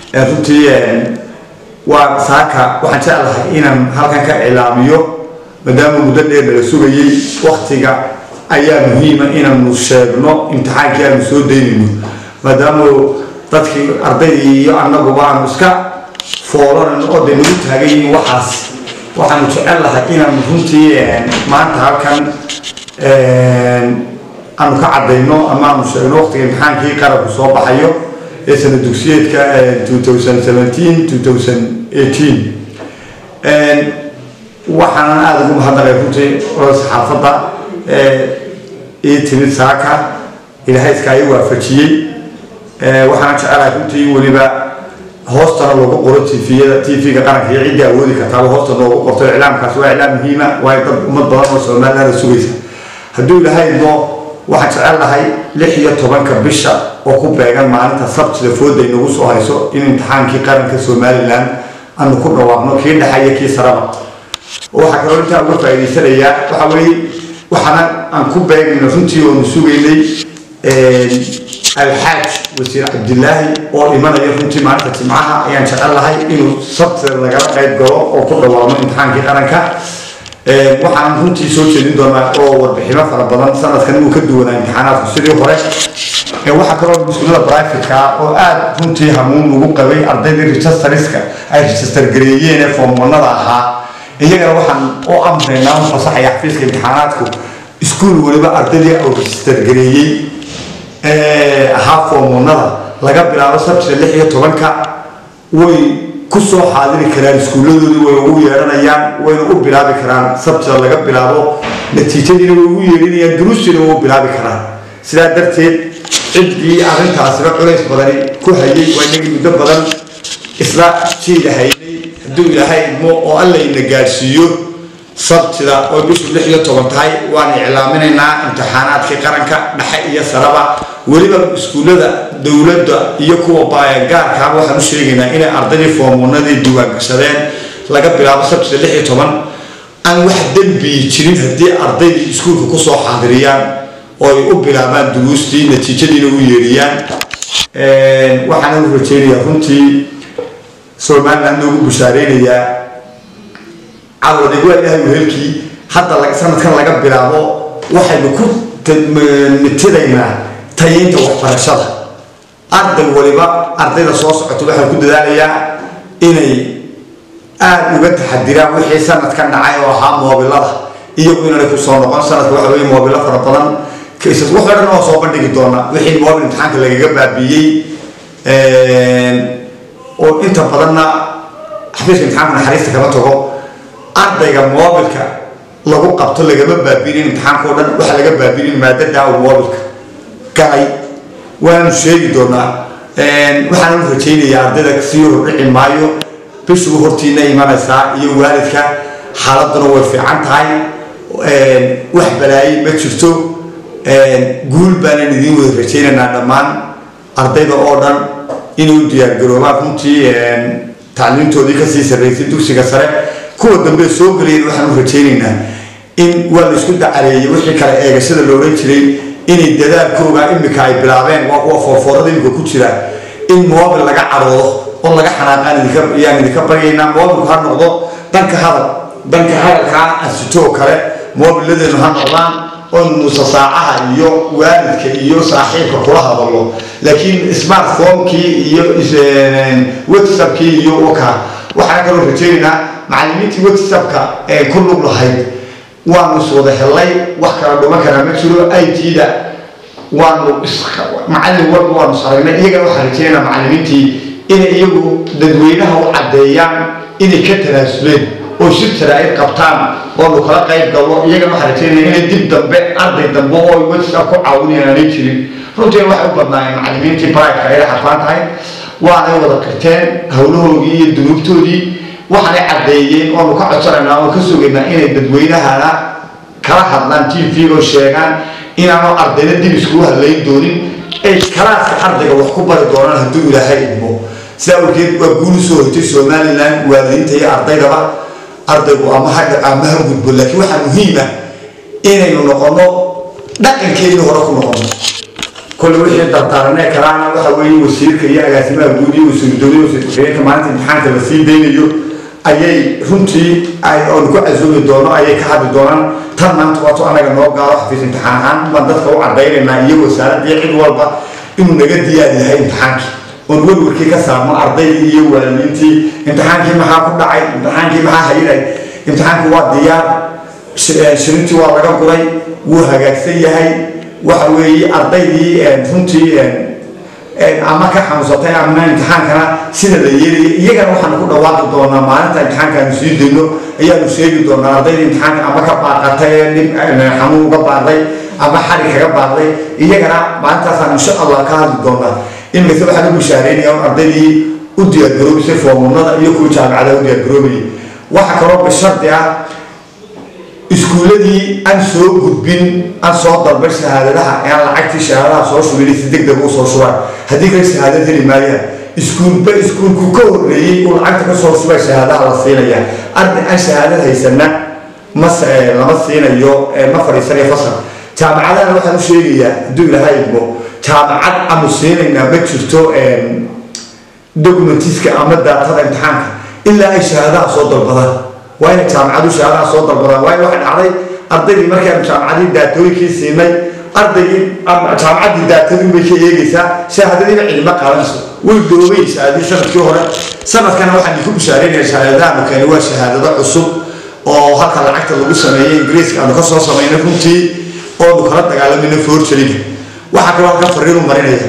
runtii waa saaka waxaan jeclahay inaan halkan ka cilaamiyo maadaama muddo dheer nala sugayey waktiga ayaa muhiima inaanu sheegno imtixaankii aanu soo daynayno maadaama dadkii ardaydii iyo annaguba aanu iska foolanan oo de nagu taagan yihiin waxaas waxaanu jecel lahay inaanu runtii maanta halkan aanu ka cadayno ama aanu sheegno waktiga imtixaankii qarabku soo baxayo ee sana dugsiyeedka waxaanan aada ugu mahadnaqay runtii olada saxaafadda ii timid saaka ilaahay iskaa ii waafajiyey waxaana jecelahay runtii weliba hoostana loogu qoro tviyada tv-ga qaranka iyo ciddii awoodi kartaaba hoosta loogu qorto iclaamkaas waa iclaam muhiima waayo dad ummad badan oo somalilaada sugaysa hadduu ilaahay idmo waxaan jecel lahay lix iyo tobanka bisha oo ku beegan maalinta sabtida fooda inagu soo hayso in imtixaankii qaranka somalilan aanu ku dhawaaqno kii dhexaya kii saraba waxaa kaloo intaa uga faa'idaysanayaa waxa weeye waxaana aan ku beegnayno runtii oonu sugaynay alxaaj wasiir cabdilaahi oo imanaya runtii maalinta jimcaha ayaan jecel lahay inuu sabtida lagala qayb galo oo ku dhawaaqno imtixaankii qaranka waxaan runtii soo jeedin doonaa oo warbixino fara badan sanadkan inuu ka duwanaa imtixaanaadku sidii hore waxaa kaloo iskuulada brifatka oo aada runtii hamuun ugu qabay ardaydii registerska ay register gareeyeen ee foomwanada ahaa iyagana waxaan u amraynaa u fasaxaya xafiiska imtixaanaadku iskuul weliba ardaydii uu register gareeyey ahaa foomwanada laga bilaabo sabtida lix iyo tobanka way kusoo xaadiri karaan iskuulladoodii way ugu yeedhanayaan wayna u bilaabi karaan sabtida laga bilaabo natiijadiina way ugu yeedhinayaan duruustiina way u bilaabi karaan sidaa darteed ciddii arrintaasiba culays badani ku hayay waa inagii muddo badan isla jiida haynay hadduu ilaahay idmo oo alla ina gaadhsiiyo sabtida oo bishu lix iyo toban tahay waan iclaaminaynaa imtixaanaadkii qaranka dhexe iyo saraba weliba iskuullada dowladda iyo kuwa gaarkaaba waxaan u sheegaynaa inay ardaydii foomwanadii diiwaangashadeen laga bilaabo sabtida lix iyo toban aan wax dembiyi jirin haddii ardaydii iskuulka kusoo xaadiriyaan oo ay u bilaabaan duruustii natiijadiina u yeedhiyaan waxaana u rajeynayaa runtii somaliland noogu bushaareynayaa cawadhig waa ilahay wehelkii hadda sanadkan laga bilaabo waxaynu ku nitidaynaa tayeynta waxbarashada arday waliba ardayda soo socota waxaan ku dadaalayaa inay aada uga taxadiraan wixii sanadkan dhacay oo ahaa moobilada iyagu inaanay kusoo noqon sanadka waxa weye moobilo fara badan kaysas wax dhan oo soo bandhigi doona wixii moobil imtixaanka lagaga baabiiyey oo inta badanna xafiiska imtixaanka naxariista kama tago ardayga moobilka lagu qabto lagama baabiinin imtixaanka o dhan waxa laga baabiinin maadadaa uu moobilka galay waanu sheegi doonaa waxaan u rajaynayaa ardayda sii hordhici maayo bishugu hortiina imanaysaa iyo waalidka xaaladuna way fiican tahay wax balaayay ma jirto guul baanaan idiin wada rajaynaynaa dhammaan ardayda oo dhan inay u diyaargaroobaan runtii tacliimtoodii kasii sarraysay dugsiga sare kuwa dambe soo gelayeen waxaan u rajaynaynaa in waa la isku dacareeyey wixii kale eegashada la odhan jiray inay dadaalkooga imika ay bilaabeen waa kuwa foorfoorada imika ku jira in moobil laga cadoodo oo laga xanaaqaan idinka idinka baryaynaa moobilku ha noqdo danka hadal danka hadalkaa asitoo kale moobiladeenu ha noqdaan oo nuusa saacaha iyo waalidka iyo saaxiibka kula hadalo laakiin smartphonekii iyo whatsappkii iyo waka waxaan kaloo rajaynaynaa macallimiintii whatsappka ee ku lug lahayd waanu iswada helay wax kala dhuman karaa ma jiro it-da waanu macallin walba waanu saragnay iyagana waxaan rajaynaynaa macallimiintii inay iyagu dadweynaha u caddeeyaan inay ka tanaasuleen oo shir jaraa'id qabtaan oonu kala qayb galno iyagana waxaan rajaynaya inay dib dambe arday dambe oo whatsapp ku caawinayaan aanay jirin runtiina waxay u badnaayeen macallimiintii barayka ayay xarfaan tahay waanay wada qirteen howlahoodii iyo dunuubtoodii waxaanay caddeeyeen oonu ka codsanaynaa oon ka sugaynaa inay dadweynahana kala hadlaan t v oo sheegaan inaanu ardayna dib iskugu hadlayn doonin ay kalaaska ardayga wax ku bari doonaan hadduu ilaahay idmo sidaa awgeed waa guulu soo hortay somalilan waalidiinta iyo ardaydaba ardaygu ama ha ama ha gudbo laakiin waxaa muhiim ah inaynu noqono dhaqankeedii hore ku noqono kolle wixii dardaaranee kalaana waxa weeye wasiirka iyo agaasimaha guud iyo wasiir dowlada wasiir ku-xigeenka maalinta imtixaanka la sii daynayo ayay runtii oon ku casuumi doono ayay ka hadli doonaan tan maanta waato anaga noo gaaro xafiis imtixaan ahaan baan dadka u cadaynaynaa iyo wasaaradii cid walba inuu naga diyaar yahay imtixaankii oon werwarkii ka saarno ardaydii iyo waalidiintii imtixaankii maxaa ku dhacay imtixaankii maxaa hayinay imtixaanku waa diyaar shirintii waa laga guray wuu hagaagsan yahay waxa weeye ardaydii runtii ama ka xanuunsatay ama imtixaankana sida la yeelaya iyagana waxaanu ku dhawaaqi doonaa maalinta imtixaankaanu sii dayno ayaanu sheegi doonaa ardayda imtixaanka ama ka baaqatay xanuun uga baaqday ama xari kaga baaqday iyagana maalintaasaan insha allah ka hadli doonaa iminka waxaan u bishaareynaya ardaydii u diyaargaroobaysay foomumada iyo kuwa jaamacadaha u diyaargaroobayay waxa kaloo bishardi ah iskuuladii aan soo gudbin aan soo dalbay shahaadadaha aan lacagtii shahaadadaha soo shubin si deg deg u soo shubaan haddii kale shahaadad heli maayaan iskuulba iskuulku ka horreeyey uu lacagta ka soo shubay shahaadaha la siinaya arday aan shahaadad haysana ma lama siinayo ma fadhiisanayo fasal jaamacadahana waxaan u sheegayaa hadduu ilaahay idmo jaamacad aanu siinaynaa ma jirto documentiska ama daatada imtixaanka ilaa ay shahaadaha soo dalbadaan waa inay jaamacadu shahaadaha soo dalbadaan waayo waxay dhacday ardaydii markaanu jaamacadii daatooyinkii siinay ardaygii jaamacaddii daatadii bay ka eegaysaa shahaadadiina cidima qaadanayso way doobay shahaadadii sanadkii hore sanadkana waxaan idinku bishaareynaya shahaadadaha keeni waa shahaadado cusub oo halka lacagta lagu sameeyey ingiriiska aanu ka soo samaynay runtii oonu kala dagaalamayna forjariga waxaa kaloo halkan fariinu marinaya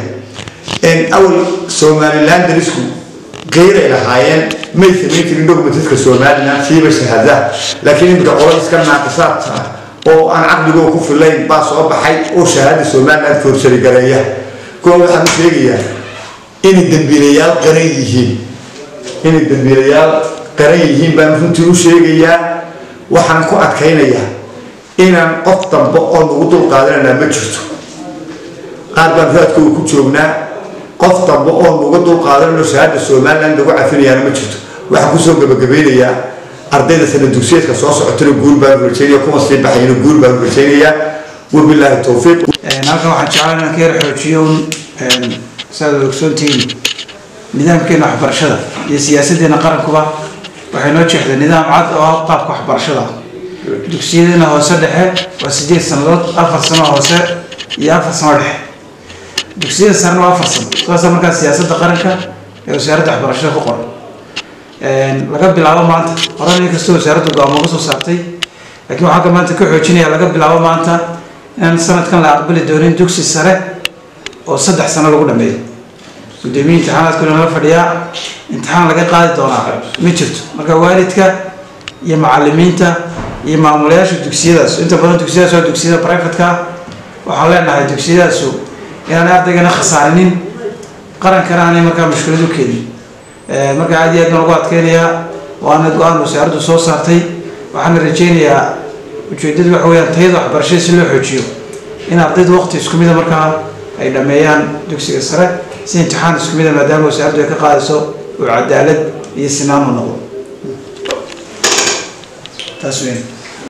awal somaliland darisku geyray lahaayeen may samayn jirin documentiska somaliland siiba shahaadaha laakiin iminka qolo iska naaqisaad ah oo aan caqligoo ku filayn baa soo baxay oo shahaada somaliland forjari gareeya kuwa waxaan u sheegayaa inay dembiilayaal qaran yihiin inay dembiilayaal qaran yihiin baan runtii u sheegayaa waxaan ku adkaynayaa inaan qof dambe oo nagu dul qaadananaa ma jirto qaar baan raadka uu ku joognaa qof dambe oo nuga dul qaadanano shahaada somaliland lagu cafinayaana ma jirto waxaan kusoo gabagabeynayaa ardayda sana dugsiyeedka soo socotana guur baanu rajaynaya kuwa sii baxayna guur baanu rajaynayaa wabilaahi towfiiq halkan waxaan jeclaan inaan ka yar xoojiyo un saad ogsoontihiin nidaamkeena waxbarashada iyo siyaasadeena qarankuba waxay noo jeexday nidaam cad oo ah qaabka waxbarashada dugsiyadeena hoose dhexe waa sideed sanadood afar sano hoose iyo afar sano dhexe dugsiyada sarena waa afar sano saasa markaa siyaasadda qaranka ee wasaaradda waxbarashada ku qoran laga bilaabo maanta horena inkastoo wasaaraddu go-aamo uga soo saartay laakiin waxaan ka maanta ka xoojinaya laga bilaabo maanta inaan sanadkan la aqbali doonin dugsi sare oo saddex sano lagu dhameeyo gudoomiye imtixaanaadkuna nala fadhiyaa imtixaan laga qaadi doonaa ma jirto marka waalidka iyo macalimiinta iyo maamulayaasha dugsiyadaas inta badan dugsiyadaas waa dugsiyada privatka waxaan leenahay dugsiyadaasu inaanay ardaygana khasaarinin qarankana aanay markaa mushkilad u keenin marka aad iyo aad baan ugu adkeynayaa waana go-aan wasaaraddu soo saartay waxaana rajeynayaa ujeedadu waxa weyaan tayada waxbarashada si loo xoojiyo in ardaydu waqti isku mida markaa ay dhameeyaan dugsiga sare si imtixaan isku mida maadaama wasaaraddu ay ka qaadayso oo cadaalad iyo sinaan u noqdo taas weyn